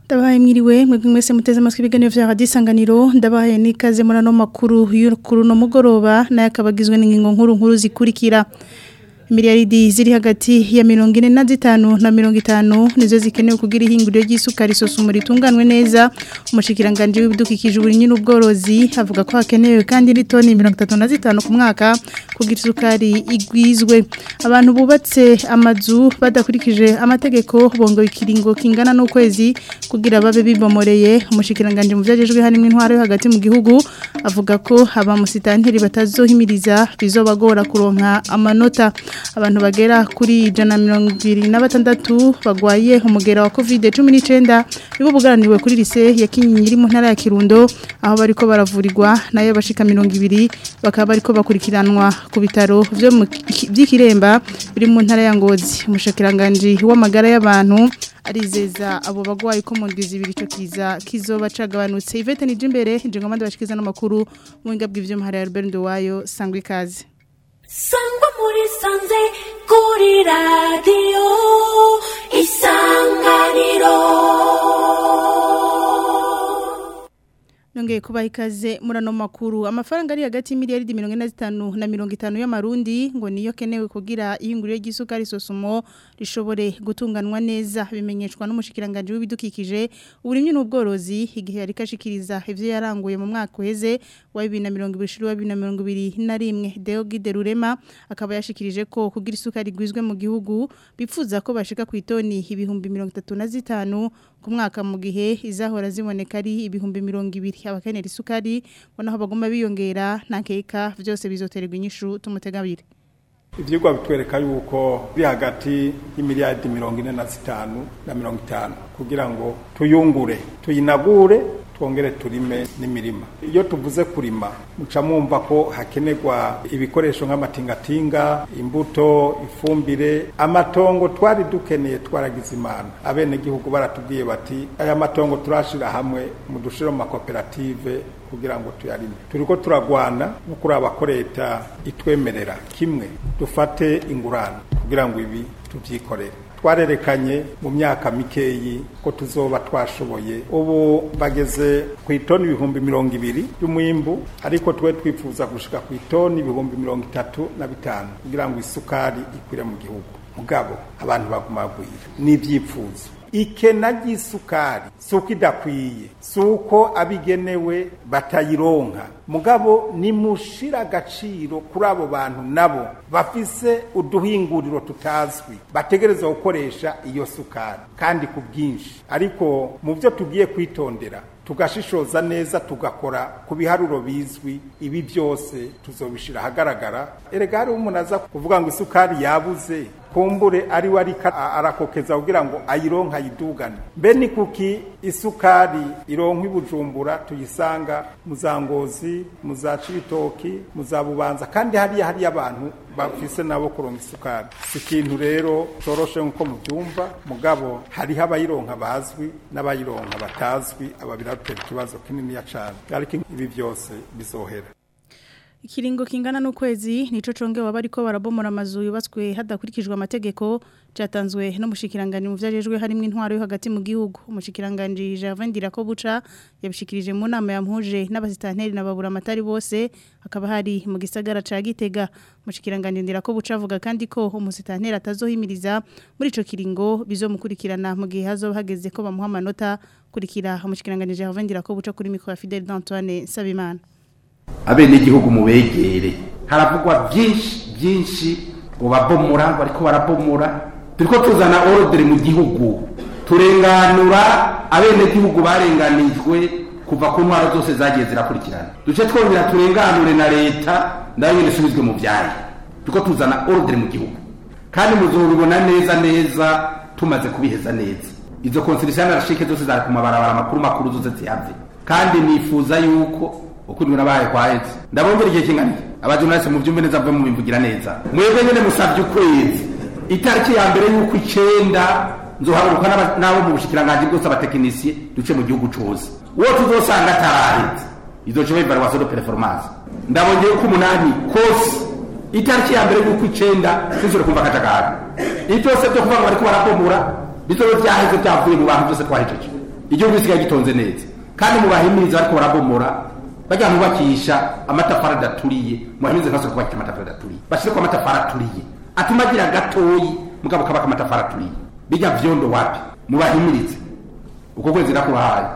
Ndabahaye mwiriwe mwebwe mwese muteze amatwi ibiganiro vya Radio Isanganiro ndabahaye nikaze muri ano makuru y'ukuru no mugoroba naye akabagizwe n'ingingo nkuru nkuru zikurikira miliyaridi ziri hagati ya mirongo ine na zitanu na mirongo itanu nizo zikenewe kugira ihinguriro ry'isukari isosoma ritunganwe neza umushikiranganje w'ibidukikije uburinyi n'ubworozi avuga ko hakenewe kandi n'itoni mirongo itatu na zitanu ku mwaka kugira isukari igwizwe abantu bubatse amazu badakurikije amategeko bongo ikiringo kingana n'ukwezi kugira babe bibomoreye umushikiranganje mu vyajejwe harimo intwaro yo hagati mu gihugu avuga ko abamusitanteri batazohimiriza bizobagora kuronka amanota abantu bagera kuri ijana mirongo ibiri na batandatu bagwaye umugera wa covid cumi n'icyenda nibo bugaraniwe kuri lise ya kinyinya iri mu ntara ya kirundo aho bariko baravurirwa nayo bashika mirongo ibiri bakaba bariko bakurikiranwa ku bitaro by'ikiremba biri mu ntara ya ngozi umushakiranganji w'amagara y'abantu arizeza abo bagwayi ko mu ndwi zibiri ico kiza kizoba cagabanutse Yvette Nijimbere nje ngomande bashikiza n'amakuru mu binga bw'ivyo muhara ya Albert Ndowayo sangwe ikaze sangwa muri sanze kuri radiyo isanganiro Nongeye kubaha ikaze muri ano makuru amafaranga ari hagati y'imiliyaridi mirongo ine na zitanu na mirongo itanu y'amarundi ngo niyo kenewe kugira ihinguriro ry'isukari sosumo rishobore gutunganwa neza bimenyeshwa n'umushikiranganje w'ibidukikije uburimyi n'ubworozi igihe yari kashikiriza ivyo yaranguye mu mwaka uheze wa 2020 wa 2021 Deogide Rurema akaba yashikirije ko kugira isukari gwizwe mu gihugu bipfuza ko bashika ku itoni ibihumbi 35 ku mwaka mu gihe izahora ziboneka ari ibihumbi 200 abakenera isukari ngo naho bagomba biyongera nta keka byose bizoterwa inyishu tumutegabire ibyigwa bitwereka yuko biri hagati y'imiliyaridi mirongo ine na zitanu na mirongo itanu kugira ngo tuyungure tuyinagure twongere turime n'imirima iyo tuvuze kurima muca mwumva ko hakenerwa ibikoresho nk'amatingatinga imbuto ifumbire amatongo twari dukeneye twaragize imana abenegihugu baratubwiye bati aya matongo turashira hamwe mu dushiro mu makoperative kugira ngo tuyarime turiko turagwana no kuraba ko leta itwemerera kimwe dufate ingurane kugira ngo ibi tuvyikorere twarerekanye mu myaka mikeyi ko tuzoba twashoboye ubu bageze ku itoni ibihumbi mirongo ibiri y'umwimbu ariko twe twifuza gushika ku itoni ibihumbi mirongo itatu na bitanu kugira ngo isukari ikwire mu gihugu mugabo abantu baguma bagwira n'ibyifuzo ikena ry'isukari si uko idakwiye si uko abigenewe batayironka mugabo nimushira agaciro kuri abo bantu nabo bafise uduhinguriro tutazwi bategereza gukoresha iyo sukari kandi ku bwinshi ariko mu byo tugiye kwitondera tugashishoza neza tugakora ku biharuro bizwi ibi byose tuzobishira ahagaragara erega hari umuntu aza kuvuga ngo isukari yabuze kumbure ari we ariko arakokeza kugira ngo ayironka ayidugane mbe ni kuki isukari ironka ibujumbura tuyisanga mu za ngozi mu za cibitoki mu za bubanza kandi hariya hariya abantu bafise nabo kuronka isukari si ikintu rero coroshe nk'uko mubyumva mugabo hariho abayironka bazwi n'abayironka batazwi aba biratera ikibazo kininiya cane ariko ibi byose bizohera Ikiringo kingana n'ukwezi nico congewe bariko barabomora amazu yubatswe hadakurikijwe amategeko cyatanzwe n'umushikiranganje mu vyajejwe harimo intwaro yo hagati mu gihugu umushikiranganje Gervin Dirakobuca yabishikirije mu nama yamuhuje n'abasitanteri n'ababura amatari bose akaba hari mu gisagara ca Gitega umushikiranganje Dirakobuca avuga kandi ko umusitanteri atazohimiriza muri ico kiringo bizomukurikirana mu gihe hazo hageze ko bamuha amanota kurikira umushikiranganje Gervin Dirakobuca kuri mikro ya Fidel Antoine Sabimana abenegihugu mubegere haravugwa byinshi byinshi ngo babomora bariko barabomora turiko tuzana ordre mu gihugu turenganura abenegihugu barenganijwe kuva ku ntwaro zose zagiye zirakurikirana duce twongera turenganure na leta nayo nyene isubizwe mu vyayo turiko tuzana ordre mu gihugu kandi muzobibona neza neza tumaze kubiheza neza izo constitution arashike zose zari ku mabarabara makuru makuru zose zihave kandi nifuza yuko ukuri nabaye kwaheze ndabongera igihe kingana abajournaliste mu byumbe neza mve mu bimvugira neza mwebwe nyene musavye ukwezi itariki ya mbere y'uko icenda nzohaguruka n'abo mu bushikiranganje bwose abatekinisiye duce mu gihugu cose uwo tuzosanga ataraheze izoca iba evaluation de performance ndabongeye uko umunani kose itariki ya mbere y'uko icenda sinzore kumva akajagari ibyo byose byo kuvuga ngo bariko barabomora bizobe vyaheze byavuye mu bantu byose twahejeje igihugu gisigaye gitonze neza kandi mubahimiriza ariko barabomora bajya bubakisha amatafari adaturiye mubahimiriza ntibasore kubakisha amatafari adaturiye bashyire ku amatafari aturiye atuma agira gatoyi mugabo kabaka amatafari aturiye bijya vyondo wapi mubahimirize uko kwezi nakurahaye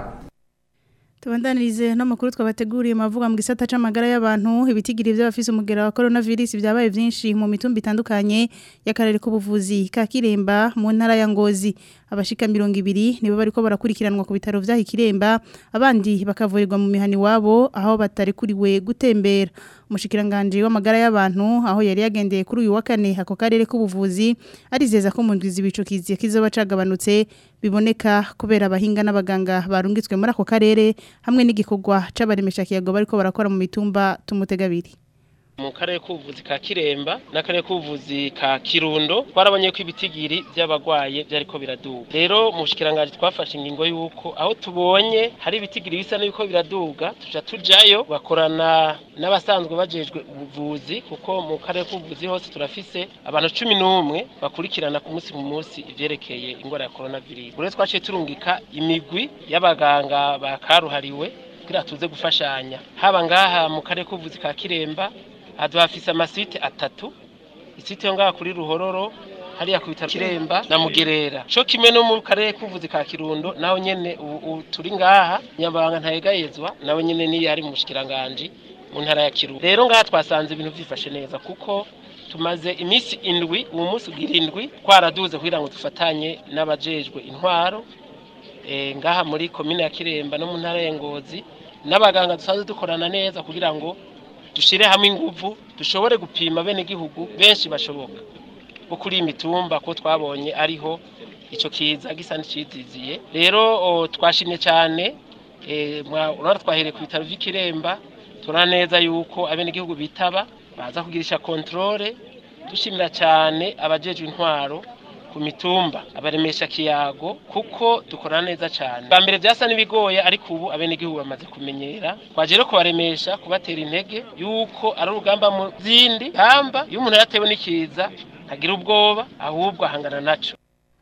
Tubandanirize no makuru twabateguriye mavuga mu gisata c'amagara y'abantu ibitigiri by'abafise umugera wa coronavirus byabaye byinshi mu mitumba itandukanye y'akarere k'ubuvuzi ka Kiremba mu ntara ya Ngozi abashika 200 nibo bariko barakurikiranwa ku bitaro vya Kiremba abandi bakavurirwa mu mihani wabo aho batari kuriwe gutembera umushikiranganje w'amagara y'abantu aho yari yagendeye kuri uyu wa kane ako karere k'ubuvuzi arizeza ko mu ndwizi bicukizi kizoba cagabanutse biboneka kubera abahinga n'abaganga barungitswe muri ako karere hamwe n'igikorwa c'abaremesha kiyago bariko barakora mu mitumba tumutegabiri mu karere k'ubuvuzi ka kiremba n'akarere k'ubuvuzi ka kirundo twarabonye ko ibitigiri by'abagwaye byariko biraduga rero mu bushikiranganje twafashe ingingo y'uko aho tubonye hari ibitigiri bisa n'ibiko biraduga tuja tujayo bakorana n'abasanzwe bajejwe ubuvuzi kuko mu karere k'ubuvuzi hose turafise abantu cumi n'umwe bakurikirana ku munsi mu munsi ivyerekeye ingwara ya coronavirus rero twaciye turungika imigwi y'abaganga bakaruhariwe kugira tuze gufashanya haba ngaha mu karere k'ubuvuzi ka kiremba hafise amasite atatu isite yo ngaha kuri ruhororo hariya ku bitaro kiremba na mugerera co kimwe no mu karere k'ubuvuzi ka kirundo naho nyene ubu turi ngaha nyabanga ntayegayezwa nawe nyene niyo ari mu bushikiranganje mu ntara ya kirundo rero ngaha twasanze ibintu vyifashe neza kuko tumaze iminsi indwi uwo munsi ugira indwi twaraduze kugira ngo dufatanye n'abajejwe intwaro e, ngaha muri komine ya kiremba no mu ntara ya ngozi n'abaganga dusanzwe dukorana neza kugira ngo dushire hamwe inguvu dushobore gupima bene gihugu benshi bashoboka bo kuri imitumba ko twabonye ariho ico kiza gisa n'iciziziye rero twashimye cyane eh urara twahereye ku bitaro vy'ikiremba turana neza yuko abene gihugu bitaba baza kugirisha controle dushimira cyane abajejwe intwaro ku mitumba abaremesha kiyago kuko dukorana neza cyane ba mbere byasa n'ibigoye ariko ubu abene gihugu bamaze kumenyera twaje rero kubaremesha kubatera intege yuko ari urugamba mu zindi hamba iyo umuntu yatewe n'ikiza ntagira ubwoba ahubwo ahangana naco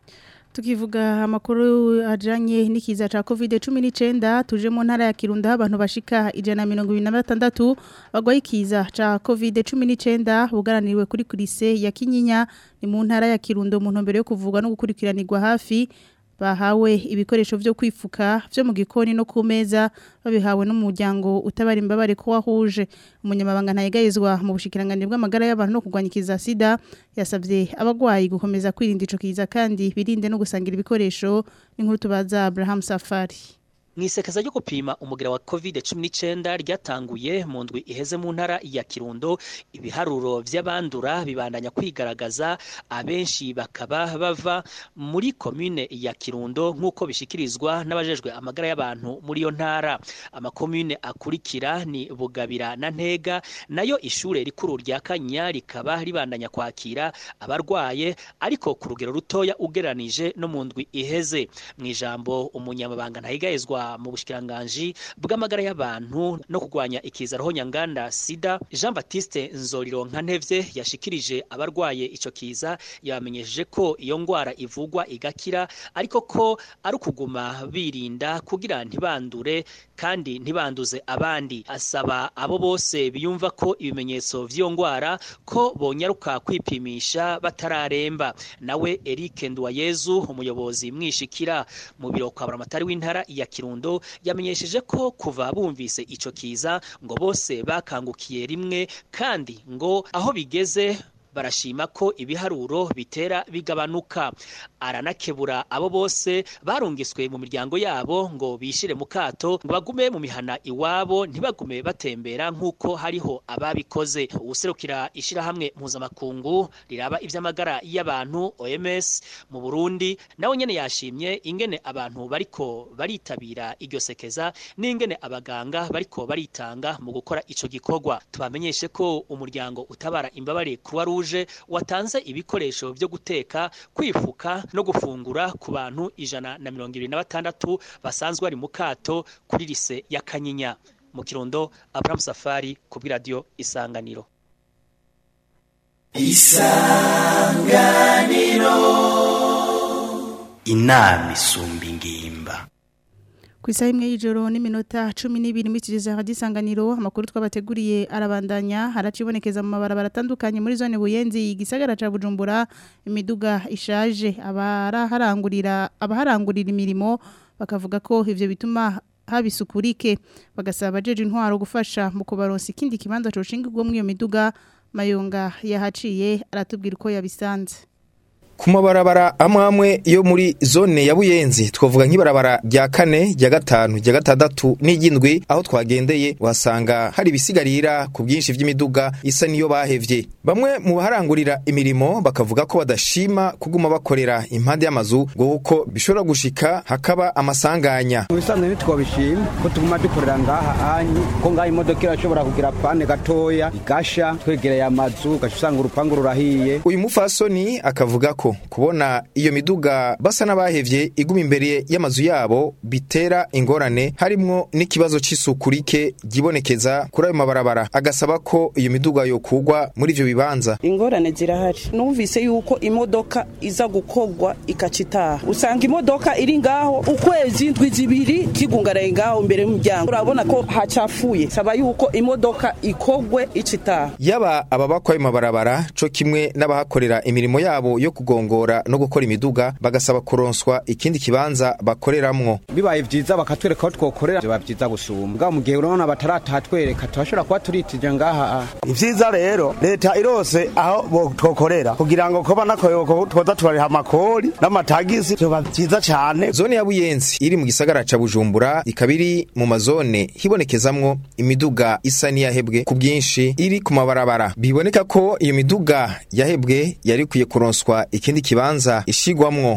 tukivuga amakuru ajanye n'ikiza ca COVID-19 tuje mu ntara ya Kirundo abantu bashika ijana mirongo ibiri na batandatu bagwaye ikiza ca COVID-19 bugaraniriwe kuri kurise ya Kinyinya ni mu ntara ya Kirundo mu ntumbero yo kuvugwa no gukurikiranirwa hafi bahawe ibikoresho vyo kwifuka vyo mu gikoni no ku meza babihawe n'umuryango utabara imbabare ko wahuje umunyamabanga ntayegayezwa mu bushikiranganje bw'amagara y'abantu no kurwanya sida yasabye abagwayi gukomeza kwirinda ico kiza kandi birinde no gusangira ibikoresho n'inkuru tubaza Abraham Safari Mwisekeza ryo gupima umugira wa COVID-19 ryatanguye mu ndwi iheze mu ntara ya Kirundo ibiharuro vy'abandura bibandanya kwigaragaza abenshi bakaba bava muri commune ya Kirundo nkuko bishikirizwa n'abajejwe amagara y'abantu muri yo ntara amakomune akurikira ni Bugabira na Ntega nayo ishure rikuru rya Kanya rikaba ribandanya kwakira abarwaye ariko ku rugero rutoya ugeranije no mu ndwi iheze mu ijambo umunyamabanga ntayigayezwa mu bushikiranganji bw'amagara y'abantu no kurwanya ikiza roho nyanganda sida Jean Baptiste Nzorironka ntevye yashikirije abarwaye ico kiza yabamenyesheje ko iyo ngwara ivugwa igakira ariko ko ari ukuguma birinda kugira ntibandure kandi ntibanduze abandi asaba abo bose biyumva ko ibimenyetso vy'iyo ngwara ko bonyaruka kwipimisha batararemba nawe Eric Nduwayezu umuyobozi mwishikira mu biro kwa buramatari w'intara ya Kirundo yamenyesheje ko kuva bumvise ico kiza ngo bose bakangukiye rimwe kandi ngo aho bigeze barashima ko ibiharuro bitera bigabanuka aranakebura abo bose barungiswe mu miryango yabo ngo bishire mu kato ngo bagume mu mihana iwabo ntibagume batembera nk'uko hariho ababikoze uwuserukira ishirahamwe mpuzamakungu riraba ivy'amagara y'abantu OMS mu Burundi nawe nyene yashimye ingene abantu bariko baritabira iryo sekeza n'ingene abaganga bariko baritanga mu gukora ico gikorwa tubamenyeshe ko umuryango utabara imbabare Croix Rouge watanze ibikoresho byo guteka kwifuka no gufungura ku bantu ijana na mirongo ibiri na batandatu basanzwe bari mu kato kuri lise ya Kanyinya mu Kirundo Abraham Safari ku bw'iradiyo Isanganiro isanganiro inama isumba ingimba ku isaha imwe y'ijoro n'iminota cumi n'ibiri muri kigeze hadisanganiro amakuru twabateguriye arabandanya haracibonekeza mu mabarabara atandukanye muri zone buyenzi igisagara ca bujumbura imiduga ishaje abaraharangurira abaharangurira imirimo bakavuga ko ivyo bituma haba isukurike bagasaba abajeje intwaro gufasha mu kubaronsa ikindi kibanza coshingirwa muri iyo miduga mayonga yahaciye aratubwira uko yabisanze ku mabarabara amwe amwe yo muri zone ya buyenzi twavuga nk'ibarabara rya kane rya gatanu rya gatandatu n'iry'indwi aho twagendeye uhasanga hari ibisigarira ku bwinshi by'imiduga isa niyo bahevye bamwe mu baharangurira imirimo bakavuga ko badashima kuguma bakorera impande y'amazu ngo kuko bishobora gushika hakaba amasanganya mu bisanzwe ntitwabishima ko tuguma dukorera ngaha anyi ko ngaha imodoka irashobora kugira pane gatoya igasha twegereye amazu ugaca usanga urupangu rurahiye uyu mufasoni akavuga ko kubona iyo miduga basa n'abahevye iguma imbere y'amazu yabo bitera ingorane harimwo n'ikibazo c'isuku rike gibonekeza kuri ayo mabarabara agasaba ko iyo miduga yokugwa muri ivyo bibanza ingorane zirahari numvise yuko imodoka iza gukorwa ikacitaha usanga imodoka iri ngaho ukwezi indwi zibiri kigungaraye ngaho imbere y'umuryango urabona ko hacafuye saba yuko imodoka ikogwe icitaha yaba ababakwa ayo mabarabara co kimwe n'abahakorera imirimo yabo yo kugongora no gukora imiduga bagasaba kuronswa ikindi kibanza bakoreramwo bibaye vyiza bakatwereka aho twokorera biba vyiza gusumba bwa mu gihe urabona bataratatwereka turashobora kuba turitije ngaha ivyiza rero leta irose aho bo- twokorera kugira ngo koba nakoyoko twoza turariha amakori n'amatagisi vyoba vyiza cane zone ya buyenzi iri mu gisagara ca bujumbura ikaba iri mu mazone hibonekezamwo imiduga isa n'iyahebwe ku bwinshi iri ku mabarabara biboneka ko iyo miduga yahebwe yari ikwiye kuronswa ikindi kibanza ishigwamwo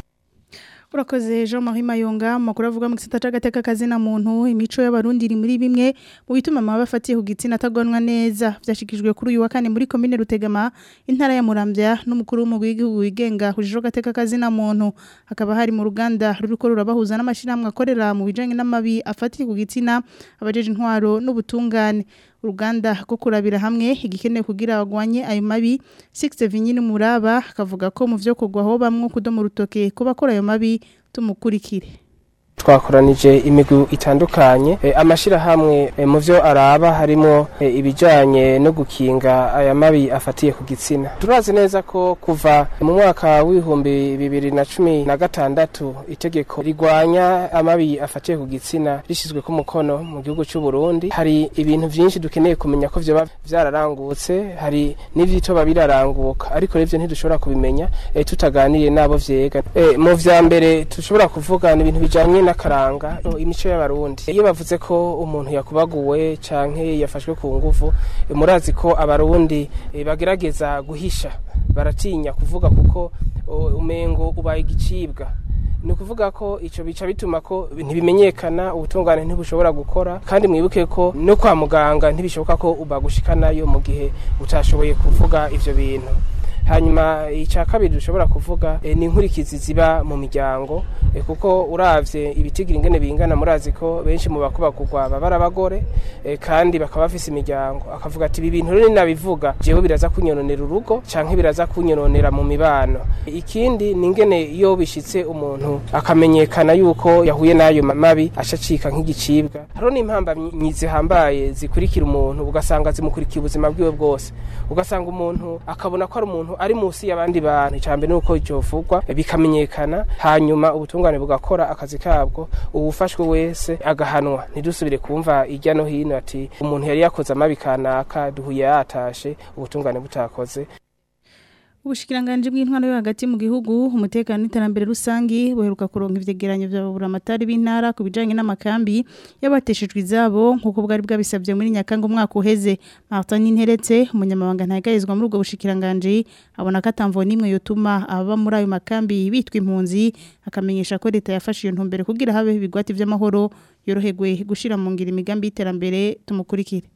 Urakoze Jean Marie Mayonga makuru avuga mu gisata c'agateka kazina muntu imico y'abarundi iri muri bimwe mu bituma amaba afatiye ku gitsina atagonwa neza vyashikijwe kuri uyu wa kane muri commune Rutegama intara ya Muramvya n'umukuru w'umugwi w'igihugu wigenga hujije agateka kazina muntu hakaba hari mu ruganda ruriko rurabahuza n'amashirahamwe akorera mu bijanye n'amabi afatiye ku gitsina abajeje intwaro n'ubutungane uruganda rwo kurabira hamwe igikenewe kugira bagwanye ayo mabi Six Vinyini Muraba akavuga ko mu vyo kugwaho bamwe kudoma urutoke kuba akora ayo mabi tumukurikire twakoranije imigwi itandukanye e, amashirahamwe e, mu vyo araba harimo e, ibijanye no gukinga aya mabi afatiye ku gitsina turazi neza ko kuva mu mwaka w'ibihumbi bibiri na cumi na gatandatu itegeko rigwanya amabi afatiye ku gitsina rishizwe ku mukono mu gihugu c'u Burundi hari ibintu vyinshi dukeneye kumenya ko vyoba vyararangutse hari n'ivyitoba biraranguka ariko revyo ntidushobora kubimenya e, tutaganiriye nabo vyega e, mu vya mbere dushobora kuvuga ni ibintu bijanye n'akaranga no, imico y'abarundi iyo bavuze ko umuntu yakubaguwe canke yafashwe ku nguvu e, murazi ko abarundi e, bagerageza guhisha baratinya kuvuga kuko o, umengo ubaye igicibwa ni ukuvuga ko icyo bica bituma ko ntibimenyekana ubutungane ntibushobora gukora kandi mwibuke ko no kwa muganga ntibishoboka ko bagushikanayo mu gihe utashoboye kuvuga ivyo bintu hanyuma icya kabiri dushobora kuvuga e, ni inkurikizi ziba mu miryango e, kuko uravye ibitigira ingene bingana murazi ko benshi mu bakubakugwa baba ari abagore e, kandi bakaba bafise imiryango akavuga ati ibi bintu rero nabivuga jewe biraza kunyononera urugo canke biraza kunyononera mu mibano ikindi ni ingene iyo bishitse umuntu akamenyekana yuko yahuye n'ayo mabi acacika nk'igicibwa hariho n'impambamyi zihambaye zikurikira umuntu ugasanga zimukurikiye ubuzima bwiwe bwose ugasanga umuntu akabona ko ari umuntu ari munsi y'abandi bantu icambere nuko icovugwa bikamenyekana hanyuma ubutungane bugakora akazi kabwo uwufashwe wese agahanwa ntidusubire kumva irya no hino ati umuntu yari yakoze amabi kanaka duhuye yatashe ubutungane butakoze Ubushikiranganje bw'intwaro yo hagati mu gihugu umutekano n'iterambere rusangi buheruka kuronka ivyegeranyo vya buramatari b'intara ku bijanye n'amakambi yabateshejwe izabo nkuko bwari bwabisabye muri Nyakanga umwaka uheze Martin Interetse umunyamabanga ntagayizwa muri ubwo bushikiranganje abona ko atamvo nimwe yotuma aba muri ayo makambi bitwa impunzi akamenyesha ko leta yafashe iyo ntumbere kugira habe ibigwati vy'amahoro yorohegwe gushira mu ngira imigambi y'iterambere tumukurikire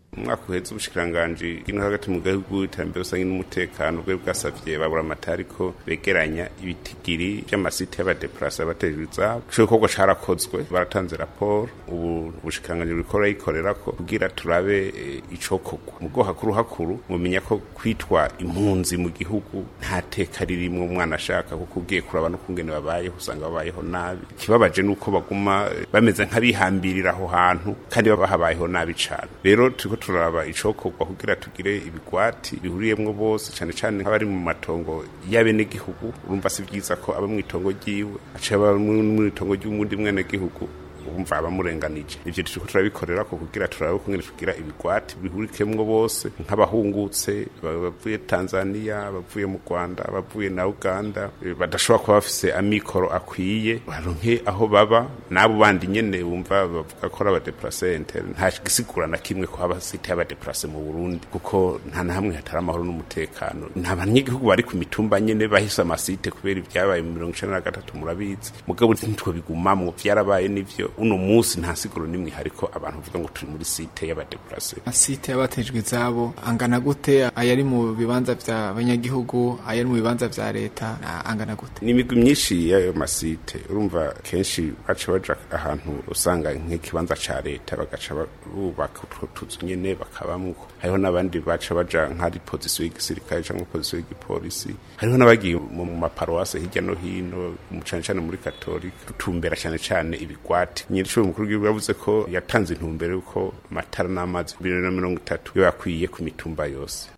umwaka uhetse ubushikiranganji bw'ino hagati mu gihugu iterambere rusange n'umutekano bwe bwasavye babura amatari ko begeranya ibitigiri vy'amasite y'abadeplase abatejwe izabo ico gikorwa carakozwe baratanze raporo ubu ubushikiranganji buriko burayikorerako kugira turabe eh, icokorwa mugo hakuru hakuru mumenya ko kwitwa impunzi mu gihugu nta teka ririmwo umwana ashaka kuko ugiye kuraba no kungene babayeho usanga babayeho nabi ikibabaje nuko baguma eh, bameze nk'abihambirira aho hantu kandi baba habayeho nabi cane rero turiko turaba icokorwa kugira tugire ibigwati bihuriyemwo bose cane cane nk'abari mu matongo y'abenegihugu urumva si vyiza ko aba mw'itongo ryiwe aciye aba mw'itongo ry'umundi mwenegihugu urumva abamurenganije ivyo turiko turabikorera ko kugira turabe kungene tugira ibigwati bihurikemwo bose nk'abahungutse bavuye Tanzania bavuye mu Rwanda bavuye na Uganda eh, badashobora kuba bafise amikoro akwiye baronke aho baba n'abo bandi nyene bumva bavuga ko ari abadeplase interne nta gisigura na kimwe ko haba site y'abadeplase mu Burundi kuko nta na hamwe hatari amahoro n'umutekano nta banyagihugu bari ku mitumba nyene bahise amasite kubera ibyabaye mu mirongo icenda na gatatu murabizi mugabo ntitwo bigumamwo vyarabaye n'ivyo uno munsi nta siguro nimwe hariko abantu bavuga ngo turi muri site y'abadeplase amasite yabatejwe izabo angana gute ayari mu bibanza vya banyagihugu ayari mu bibanza vya leta na- angana gute ni imigwi myinshi y'ayo masite urumva kenshi baca baja ahantu usanga nk'ikibanza ca leta bagaca ba- bubaka utwo tuzu nyene bakabamwo hariho n'abandi baca baja nk'ari pozisiyo y'igisirikare canke pozisiyo y'igipolisi hariho n'abagiye mu mu maparuwase hirya no hino mu cane cane muri katolika tutumbera cane cane ibigwati nyiricuro mukuru w'igihugu yavuze ko yatanze intumbero y'uko amatara n'amazi bibiri na mirongo itatu yo yakwiye ku mitumba yose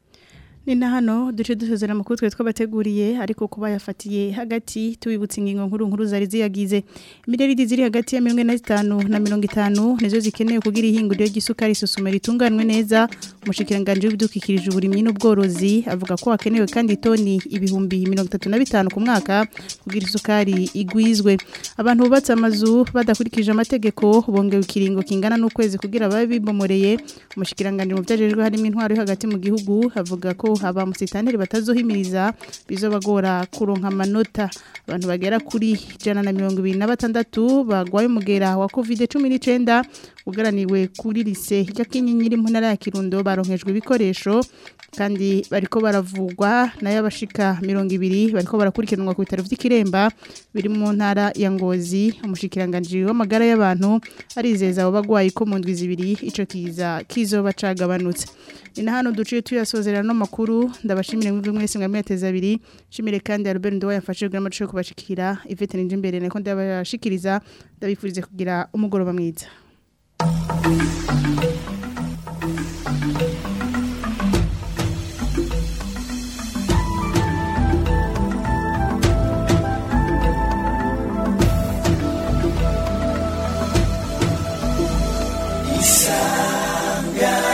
ni na hano duce dusezera amakuru twe twabateguriye ariko kuba yafatiye hagati tubibutsa ingingo nkuru nkuru zari ziyagize miliyaridi ziri hagati ya mirongo ine na zitanu na mirongo itanu nizo zikenewe kugira ihinguriro ry'isukari isuzuma ritunganwe neza umushikiranganji w'ibidukikirije uburimyi n'ubworozi avuga ko hakenewe kandi toni ibihumbi mirongo itatu na bitanu ku mwaka kugira isukari igwizwe abantu bubatse amazu badakurikije amategeko bongewe ikiringo kingana n'ukwezi kugira babe bibomoreye umushikiranganji mu byajejwe harimo intwaro yo hagati mu gihugu avuga ko aba musitaneri batazohimiriza bizobagora kuronka amanota abantu bagera kuri ijana na mirongo ibiri na batandatu bagwaye umugera wa covid cumi n'icenda ugaraniwe kuri lise ya kinyinyiri mu ntara ya kirundo baronkejwe ibikoresho kandi bariko baravugwa nayo abashika mirongo ibiri bariko barakurikiranwa ku bitaro vy'ikiremba biri mu ntara ya ngozi umushikiranganji w'amagara y'abantu arizeza abo bagwayi ko mu ndwi zibiri ico kiza kizoba cagabanutse ni na hano duciye tuyasozerera no makuru ndabashimire mwebwe mwese mwamwe yateza abiri shimire kandi Albert Ndo yafashije kugira amacu yo kubashikira Yvette Ninje imbere nako ndabashikiriza ndabifurize kugira umugoroba mwiza Isanga